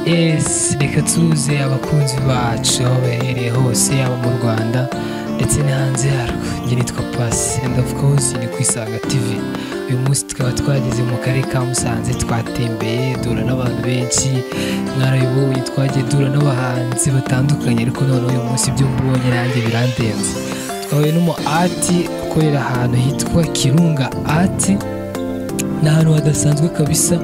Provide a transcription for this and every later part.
esi reka tuze abakunzi bacu aho baherereye hose yaba mu rwanda ndetse no hanze yarwo njye nitwa pasi and of course ni ku isanga tv uyu munsi tukaba twageze mu karere ka musanze twatembeye duhura n'abantu benshi mwarabibonye twagiye duhura n'abahanzi batandukanye ariko noneho uyu munsi ibyo mbonye nanjye birandenze twahuye n'umu ati ukorera ahantu hitwa kirunga ati ni ahantu hadasanzwe kabisa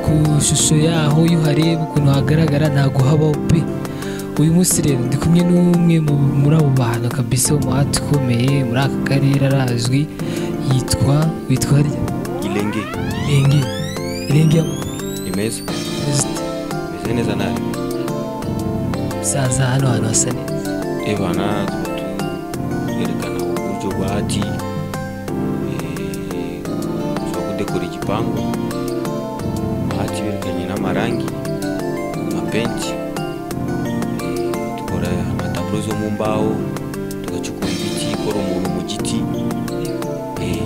ku ishusho yaho iyo uhareba ukuntu hagaragara ntabwo habaho pe uyu munsi rero ndi kumwe n'umwe mu- muri abo bantu kabisa umuhati ukomeye muri aka karere arazwi yitwa witwa rya Ilenge renge renge imeze perezida imeze neza nawe musaza hano hantu hasa neza ebana twerekana uburyo bwa ati eh, bwo kudekora igipangu ati berekanye n'amarangi amapenti eh, dukora amataburo zo mu mbaho tugacukura ibiti ikora umuntu mu giti eh,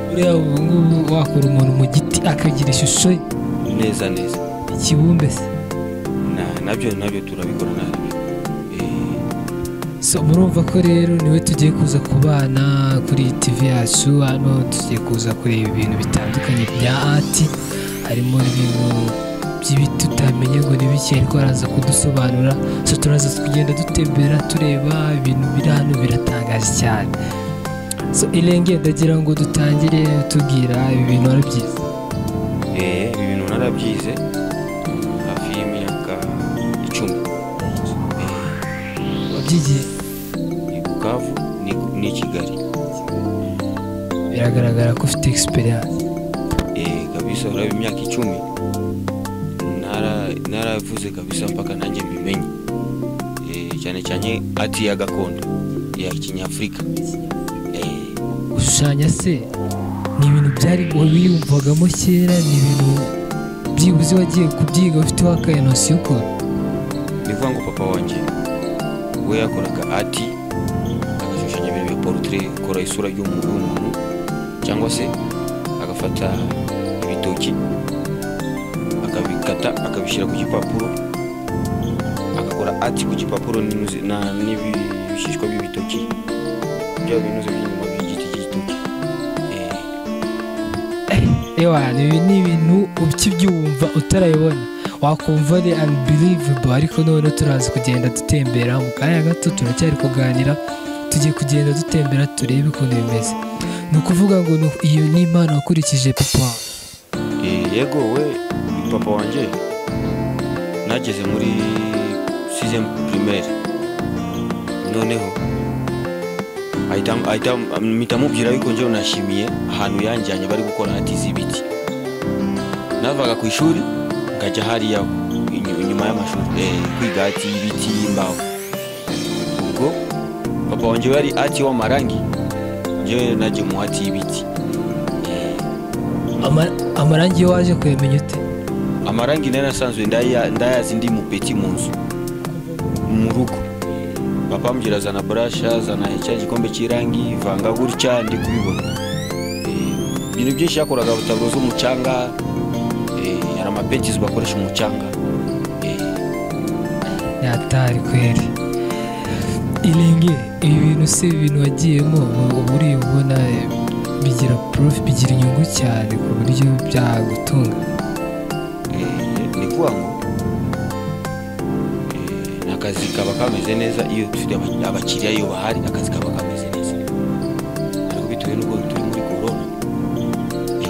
buriya ubu ngubu wakora umuntu mu giti akagira ishusho ye, neza neza ikibumbe se Na- nabyo nabyo turabikora nabyo Eh, So, murumva ko rero niwe tugiye kuza kubana kuri iyi TV yacu hano tugiye kuza kureba ibintu bitandukanye bya ati harimo ibintu by'ibiti utamenya ngo ni bike ariko araza kudusobanura so turaza kugenda dutembera tureba ibintu biri hano biratangaje cyane so irenge ndagira ngo dutangire utubwira ibi bintu ari byiza Eh, ibi bintu narabyize mm, hafi y'imyaka icumi wabyigiye ni bukavu ni- ni kigali biragaragara ko ufite experience Eh, kabisa uraba imyaka icumi Nara- naravuze kabisa mpaka nanjye mbimenye Eh, cyane cyane ati ya gakondo ya kinyafurika Eh, gushushanya se ni ibintu byari wabiyumvagamo kera ni ibintu byibuze wagiye kubyiga ufiteho akayanosiyo ko ni ukuvuga ngo papa wanjye we yakoraga ati agashushanya ibintu bya portrait akora isura y'umuntu w'umuntu cyangwa se agafata ibitoki akabikata akabishyira ku gipapuro agakora ati ku gipapuro n'inuzi- na- n'ibishishwa by'ibitoki bya binuze by'inyuma by'igiti cy'igitoki Eh, ewa ni ibi ni ibintu ukibyumva utarayibona wakumva ari unbelievable ariko noneho turaza kugenda dutembera mu kanya gato turacyari kuganira tugiye kugenda dutembera turebe ukuntu bimeze ni ukuvuga ngo ni- iyo ni impano wakurikije papa Eh, yego we papa wanjye nageze muri sizemu primaire noneho ahita- ahita- mpita mubwira yuko njyewe nashimiye ahantu yanjyanye bari gukora hati z'ibiti navaga ku ishuri ngajya hariya inyu- inyuma y'amashuri eh, kwiga hati y'ibiti y'imbaho ubwo papa wanjye we yari ati w'amarangi njyewe najye mu hati y'ibiti Ama- amarangi yo waje kuyamenya ute amarangi nari asanzwe ndaya- ndayazi ndi mupeti mu nzu mu rugo papa ambwira zana burasha zana cya gikombe cy'irangi vanga gutya ndi kubibona Eh, ibintu byinshi yakoraga butaburo z'umucanga eh, hari amapentizi bakoresha umucanga Eh, yatari kweri irenge ibi bintu se ibintu wagiyemo ubu- ubu uri ubona eh, bigira porofi bigira inyungu cyane ku buryo byagutunga eh, ni kuvuga ngo eh, ni akazi kaba kameze neza iyo dufite aba- abakiriya iyo bahari akazi kaba kameze neza ariko bitewe n'uko turi muri korona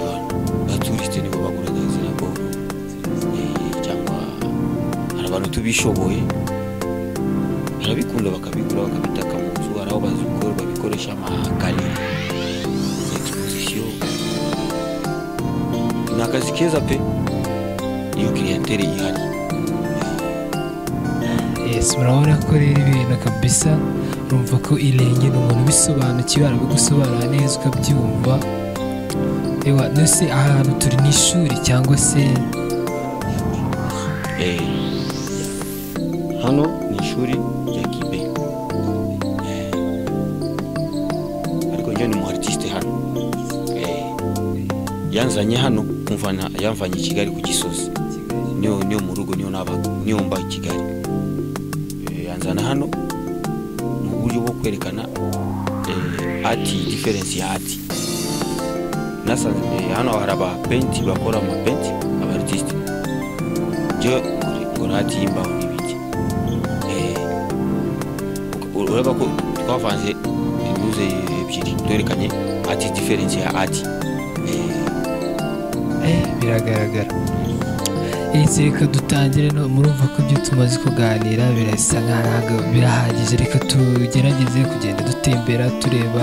abantu baturisite nibo baguraga izina boro eh, cyangwa hari abantu tubishoboye barabikunda bakabigura bakabitaka mu nzu hari aho bazikora babikoresha amakari exposition ni akazi keza pe iyo clientele ihari yesi murabona ko rero ibintu kabisa urumva ko irenge ni umuntu ubisobanukiwe arabigusobanura neza ukabyumva ewa nose aha hantu turi ni ishuri cyangwa se Eh, hano ni ishuri rya kibe Eh, ariko njyewe ni mu artiste hano Eh, yanzanye hano kumva na- yanvanye i kigali ku gisozi niyo niyo mu rugo niyo naba niyo mba i kigali Eh, yanzana hano mu buryo bwo kwerekana eh, ati diferensi ya ati nasanze eh, hano hari abapenti bakora amapenti abaritiste njyewe nkora ati y'imbaho n'ibiki Eh, ureba ko twavanze imuze ebyiri twerekanye ati diferensi ya ati Eh, biragaragara ese reka dutangire no murumva ko ibyo tumaze kuganira birasa nk'aho birahagije reka tugerageze kugenda dutembera tureba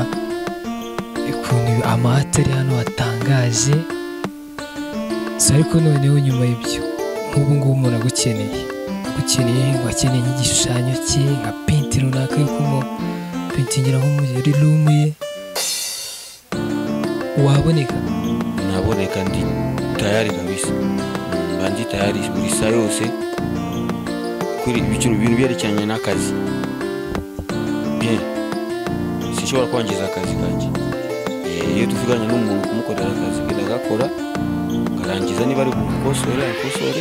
ukuntu amahate ari hano hatangaje si ariko noneho nyuma y'ibyo nk'ubu ngubu umuntu agukeneye agukeneye ngo akeneye nk'igishushanyo cye nka pinti runaka yo kumupentingira nko muri rumu ye waboneka naboneka ndi tayari kabisa mba ndi tayari buri saa yose kuri ibiciro ibintu byerekeranye n'akazi bien sinshobora kwangiza akazi kanjye Eh, iyo tuvuganye n'umuntu kumukorera akazi ke ndagakora nkarangiza niba ari bukosore akosore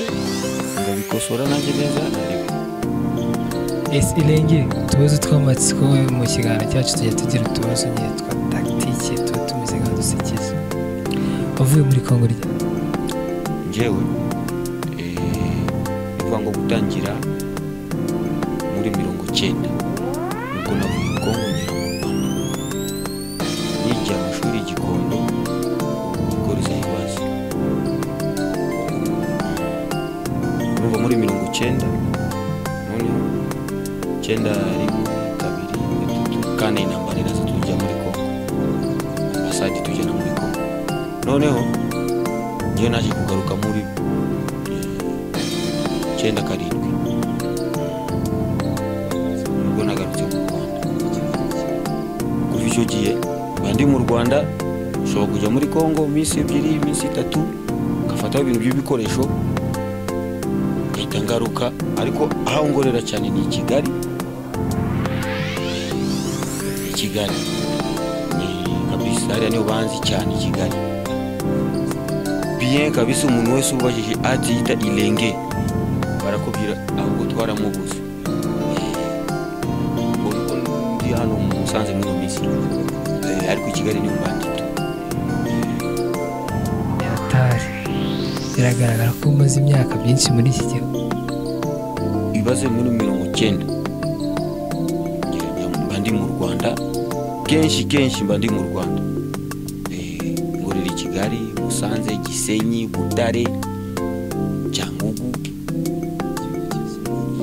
ngabikosora nanjye neza ndareba ese irengere utubazo tw'amatsiko mu kiganiro cyacu tujya tugira utubazo nyine twa tagitike tuba tumeze nka dusekeje wavuye muri kongo rya njyewe eh, ni ukuvuga ngo gutangira muri mirongo cyenda nibwo navuye i kongo ngera mu rwanda yigira amashuri i gikondo gukoreza ibibazo kuva muri mirongo cyenda noneho cyenda rimwe kabiri gatatu kane intambara iraza tujya muri kongo ambasade tujya no muri kongo noneho njyewe naje kugaruka muri eh, cyenda karindwi nibwo nagarutse mu rwanda kuva icyo gihe mba ndi mu rwanda nshobora kujya muri kongo iminsi ebyiri iminsi itatu ngafataho ibintu by'ibikoresho ngahita ngaruka ariko aho ngorera cyane ni i kigali i kigali ni kabisa hariya niho banzi cyane i kigali bien kabisa umuntu wese ubajije atiyita ilenge barakubwira ahubwo twaramubuze Eh, ubwo ndi hano mu musanze muri iyo minsi Eh, ariko i kigali niho mbandito atari biragaragara ko umaze imyaka myinshi muri iki gihugu ibibazo muri mirongo cyenda mba ndi mu rwanda kenshi kenshi mba ndi mu rwanda Eh, ngorera i kigali musanze gisenyi butare cyangugu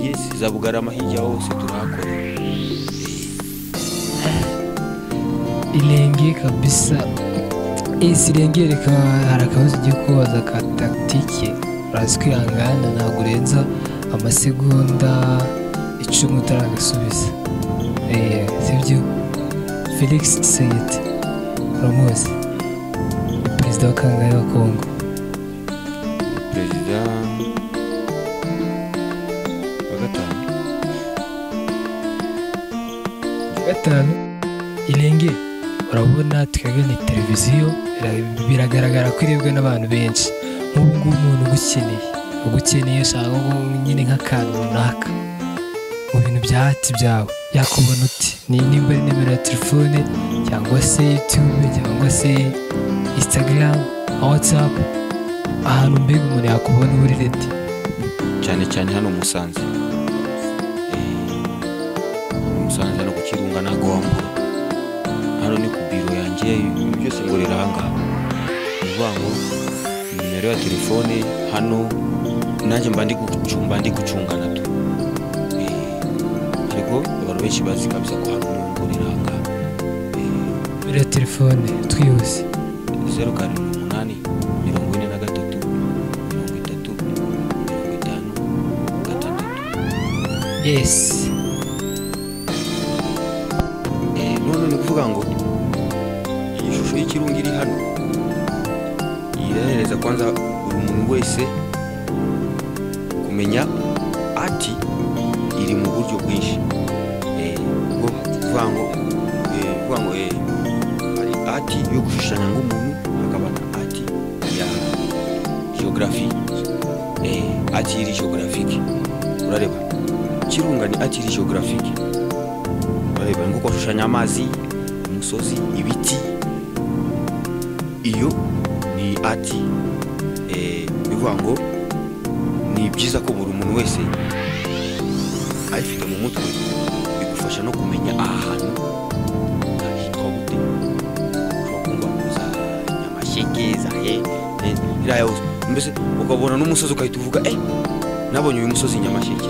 yesi za bugarama hirya hose turahakorera irenge kabisa ese irenge reka hari akabazo ugiye kubaza ka tagitike urazi kwihangana ntabwo urenza amasegonda icumi utaragasubiza Eh, sibyo felix tsayiti uramuzi perezida wa kangahe wa kongo perezida wa gatanu gatanu irenge urabona twebwe ni televiziyo bira- biragaragara ko irebwa n'abantu benshi nk'ubu ngubu umuntu ugukeneye ugukeneye ashaka nko- nyine nk'akantu runaka mu bintu bya hati byawe yakubona uti ni- nimba ari nimero ya telefone cyangwa se yutube cyangwa se instagram watsapu ahantu mbega umuntu yakubona uri redi cyane cyane hano musanze Eh, musanze hano ku kirunga ntago wambura hano ni ku biro yanjye ibintu byose ngorera ahangaha ni ukuvuga ngo nimero ya telefone hano nanjye mba ndi gucunga ndi gucungana tu Eh, ariko abantu benshi bazi kabisa ko hano niho ngorera ahangaha nimero ya telefone twihuse zeru karindwi umunani mirongo ine na gatatu mirongo itatu mirongo itanu gatandatu yesi Eh, none ni ukuvuga ngo iyi shusho y'ikirunga iri hano irahereza kwanza buri muntu wese kumenya ati iri mu buryo bwinshi Eh, ubwo kuvuga ngo eh, kuvuga ngo eh, hari ati yo gushushanya nk'umuntu hakaba na ati ya geography atiri geographique urareba kirunga ni atiri geographique urareba ni kuko ashushanya amazi umusozi ibiti iyo ni ati eh, bivuga ngo ni byiza ko buri muntu wese ayifite mu mutwe bigufasha no kumenya ahantu hitwa gute ushobora kumva ngo za nyamasheke za he ne- iriya yose mbese ukabona n'umusozi ugahita uvuga eh nabonye uyu musozi nyamasheke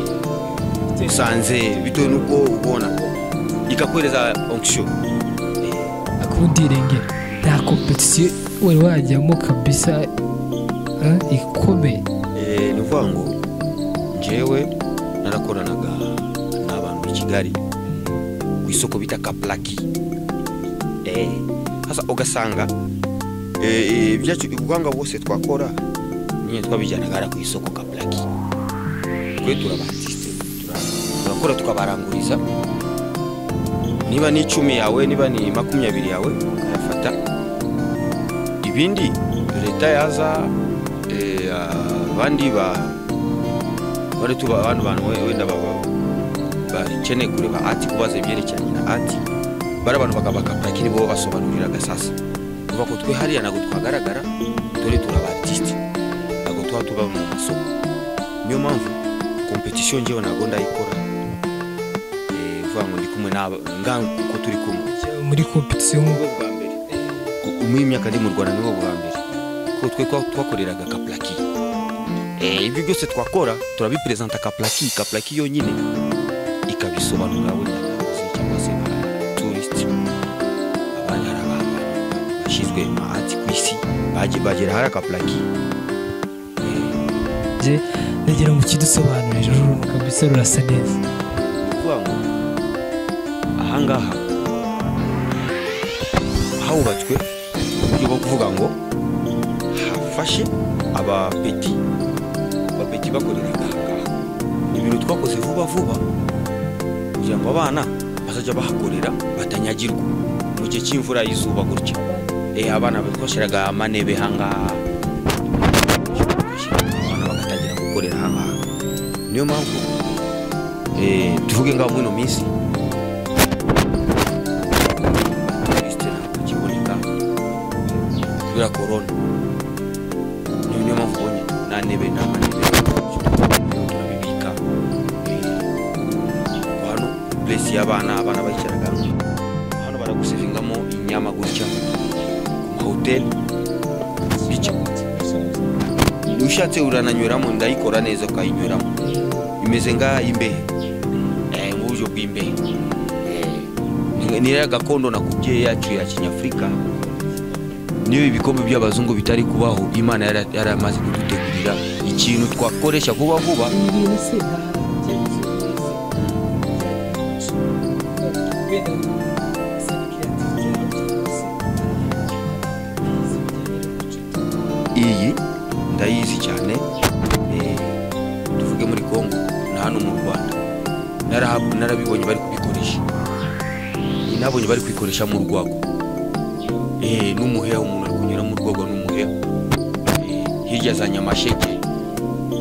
usanze bitewe n'ubwo ubona ikakwereza onction akudirenge nta kompetisiyo wari wajyamo kabisa eh, ikomeye Eh, ni ukuvuga ngo njyewe narakoranaga n'abantu i kigali ku isoko bita kaplaki Eh, hasa ugasanga eh, eh, ibyacu ubwanga bwose twakora nyine twabijyanaga hariya ku isoko kaplaki twe turabatisite turakora tukabaranguriza niba ni icumi yawe niba ni makumyabiri yawe ukayafata ibindi leta yaza eh, abandi ba bari tuba abandi bantu we- wenda baba- bakeneye kureba ati kubaza ibyerekeranye na ati bari abantu bakabakapaki nibo basobanuriraga sasa kuva ko twe hariya ntabwo twagaragara dore turaba artiste ntabwo tuba tuba mu masoko niyo mpamvu kompetisiyo njyewe ntabwo ndayikora Eh, uvuga ngo ndi kumwe n'aba nganga kuko turi kumwe muri kompetisiyo nk'ubu bwa mbere umuhe imyaka ndi mu rwanda nibo bwa mbere kuko twe twa- twakoreraga kaplaki Eh, ibyo byose twakora turabiperezanta kaplaki kaplaki yonyine ikabisobanura wenda abayobozi cyangwa se ba turisiti abandi hari abantu bashyizwe mu mahati ku isi bagiye bagera hari akaplaki njye ndagira ngo ukidusobanurire ruru kabisa rurasa neza ukuvuga ngo ahangaha hahubatswe uburyo bwo kuvuga ngo hafashe abapeti abapeti bakoreraga ahangaha ni ibintu twakoze vuba vuba kugira ngo abana bazajya bahakorera batanyagirwa mu gihe cy'imvura y'izuba gutya Eh, abana twashyiraga amanebe hangaha abana bagatangira gukorera hangaha niyo mpamvu Eh, tuvuge ngaho muri ino minsi resitora ikiboneka kubera korona niyo niyo mpamvu ubonye nta ntebe nta manebe turabibika Eh, hano puresi y'abana abana bayicaraga hano baragusevingamo inyama gutya ku mahoteli bityo ushatse urananyweramo ndayikora neza ukayinyweramo imeze ngayimbehe eh, uburyo bw'imbehe Eh, niriya gakondo nakubwiye yacu ya kinyafurika niyo ibikombe by'abazungu bitari kubaho imana yara- yaramaze kudutegurira ikintu twakoresha vuba vuba iyi ndayizi cyane eh, tuvuge muri congo na hano mu rwanda Naraha- narabibonye bari kubikoresha nabonye bari kubikoresha mu rwagwa Eh, n'umuheha umuntu ari kunyura mu rwagwa n'umuheha Eh, hirya za nyamasheke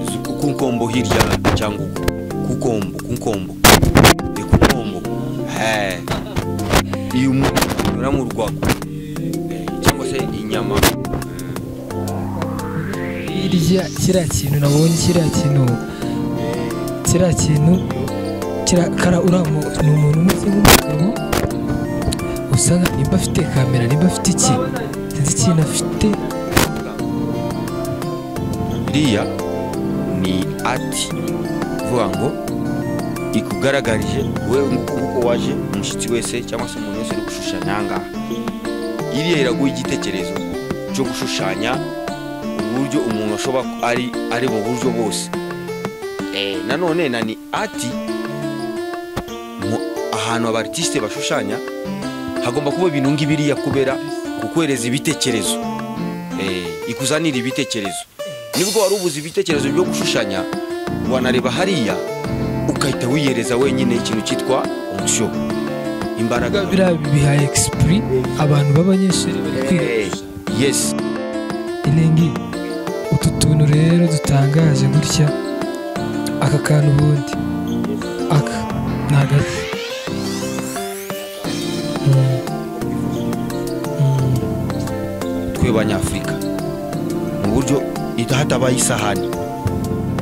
zu- ku- ku nkombo hirya cyangwa uko ku nkombo ku nkombo ni ku nkombo Eh, iyo umuntu ari kunyura mu rwagwa eh, cyangwa se inyama hirya kiriya kintu nabonye kiriya kintu kiriya kintu kiriya- kara uriya mu- ni umuntu umeze nk'umugabo usa nka nimba afite kamera nimba afite iki sinzi ikintu afite iriya ni ati ivuga ngo ikugaragarije we nk'uko waje umushyitsi wese cyangwa se umuntu wese uri gushushanya ahangaha iriya iraguha igitekerezo cyo gushushanya uburyo umuntu ashobora ku- ari ari mu buryo bwose Eh, nanone na ni ati mu- ahantu abaritiste bashushanya hagomba kuba ibintu ngibiriya kubera kukwereza ibitekerezo Eh, ikuzanira ibitekerezo nibwo wari ubuze ibitekerezo byo gushushanya wanareba hariya ukahita wiyereza wenyine ikintu cyitwa onction imbaraga biriya bihaye egisipuri abantu b'abanyeshuri bari kwiga Eh, yes irengi utu tuntu rero dutangaje gutya aka kantu ubundi aka ni agati Mm. Mm. twe banyafurika mu buryo ita- hatabaye isahani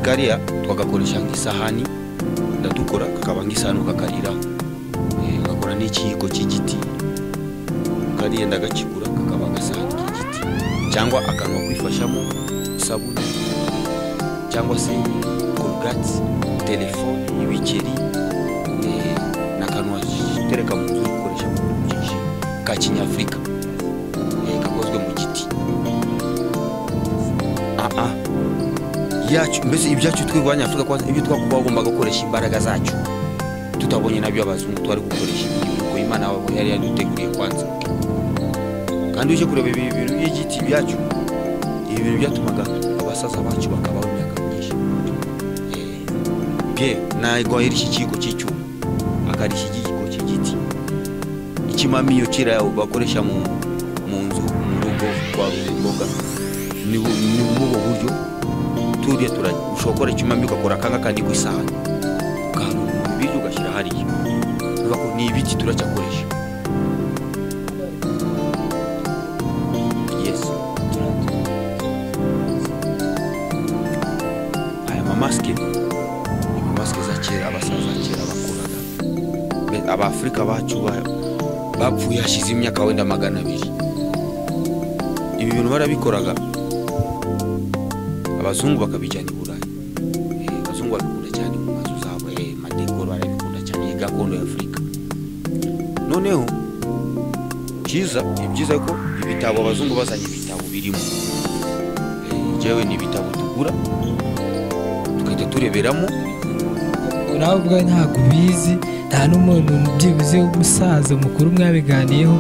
kariya twagakoresha nk'isahani ndadukora kakaba nk'isahani ukakariraho Eh, ugakora n'ikiyiko cy'igiti kariya ndagakigura kakaba agasahani k'igiti cyangwa akantu wakwifashamo isabune cyangwa se korogati telefone ibikeri eh, n'akantu watereka mu nzu ukoresha mu bintu byinshi ka kinyafurika Eh, gakozwe mu giti aa yacu mbese ibyacu twe banyafurika kwanza ibyo twakuba bagomba gukoresha imbaraga zacu tutabonye nabyo abazungu twari gukoresha ibiruko imana wabo yari yaduteguriye kwanza kandi uje kureba ibi bintu by'igiti byacu ibi bintu byatumaga abasaza bacu bakabaho imyaka myinshi Eh, bye nagwa yari iki kiyiko cy'icyuma akari iki kiyiko cy'igiti ikimamiyo kiriya bakoresha mu mu nzu mu rugo rwabuze imboga ni bu- ni mubu buryo turiya tura ushobora gukora ikimamiyo ugakora akanga kandi ku isahani ukarunda mu biryo ugashyira hariya bivuga ko ni ibiti turacyakoresha yes aya mamasike ni mamasike za kera abasaza kera bakoraga Be- abafurika bacu ba- bapfuye hashize imyaka wenda magana abiri ibi bintu barabikoraga abazungu bakabijyana i burayi Eh, abazungu babikunda cyane mu mazu zabo eh, madekoro barabikunda cyane iyi gakondo ya afurika noneho cyiza ni byiza ko ibitabo abazungu bazanye ibitabo birimo Eh, jewe ni ibitabo tugura tugahita tureberamo nawe ubwawe ntabwo ubizi nta n'umuntu byibuze w'umusaza mukuru mwabiganiyeho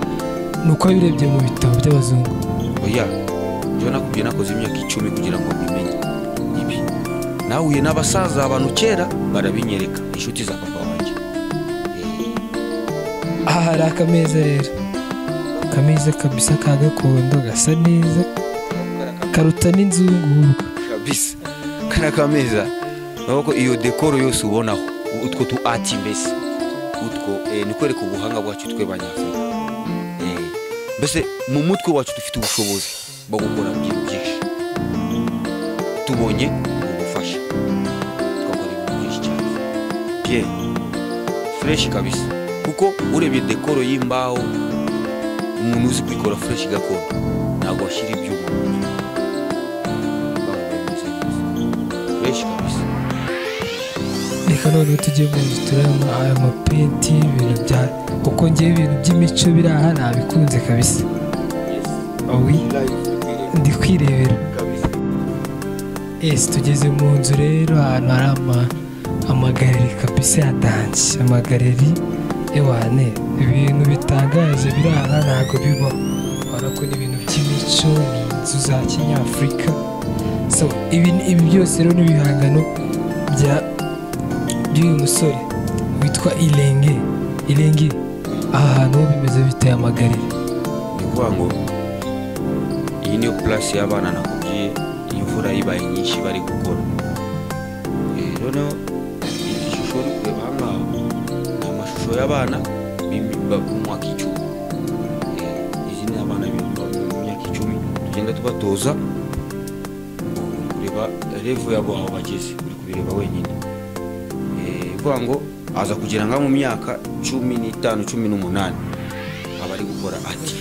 ni uko birebye mu bitabo by'abazungu oya njyewe nakubwiye nakoze imyaka icumi kugira ngo mbimenye ibi nahuye n'abasaza abantu kera barabinyereka inshuti za papa wanjye aha hari akameza rero akameza kabisa ka gakondo gasa neza karuta n'inzunguhuka kabisa kariya kameza urabona ko iyo dekoro yose ubonaho utwo tu ati mbese utwo eh, ni kwereka ubuhanga bwacu twe banyafurika Eh, mbese mu mutwe wacu dufite ubushobozi bwo gukora ibintu byinshi tubonye ubufasha twakora ibintu byinshi cyane bye fureshi kabisa kuko urebye dekoro y'imbaho umuntu uzi kuyikora fureshi gakondo ntabwo washyira ibyuma mu nzu benshi kabisa reka noneho tujye mu nzu turabona aya mapeti ibintu bya kuko ngewe ibintu by'imico biri aha nabikunze kabisa owi ndi kwirebera ese tugeze mu nzu rero ahantu hari ama amagareri kabisa ya danshi amagareri ewane ibintu bitangaje biri aha ntabwo bibaho urabona ko ni ibintu by'imico ni inzu za kinyafurika so ibi ibi byose rero ni ibihangano bya by'uyu musore witwa irenge irenge aha hantu ho bimeze biteye amagareri ni ukuvuga ngo iyi niyo purasi y'abana nakubwiye iyo imvura ibaye nyinshi bari gukora Eh, noneho iyi shusho uri kureba aha ngaha ni amashusho y'abana b'imi- ba- b'umwaka icumi Eh, izi ni abana b'imi- b'imyaka icumi tugenda tubatoza uri kureba revu yabo aho bageze uri kubireba wenyine Eh, kuvuga ngo aza kugera nka mu myaka cumi n'itanu cumi n'umunani aba ari gukora ati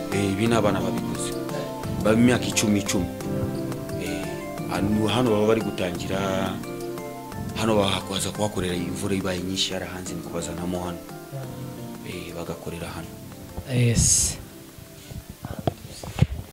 Eh, ibi ni abana babikoze baba imyaka icumi icumi Eh, hano- hano baba bari gutangira hano baza kuhakorera iyi imvura ibaye nyinshi yarahanze ni kubazanamo hano Eh, bagakorera hano yesi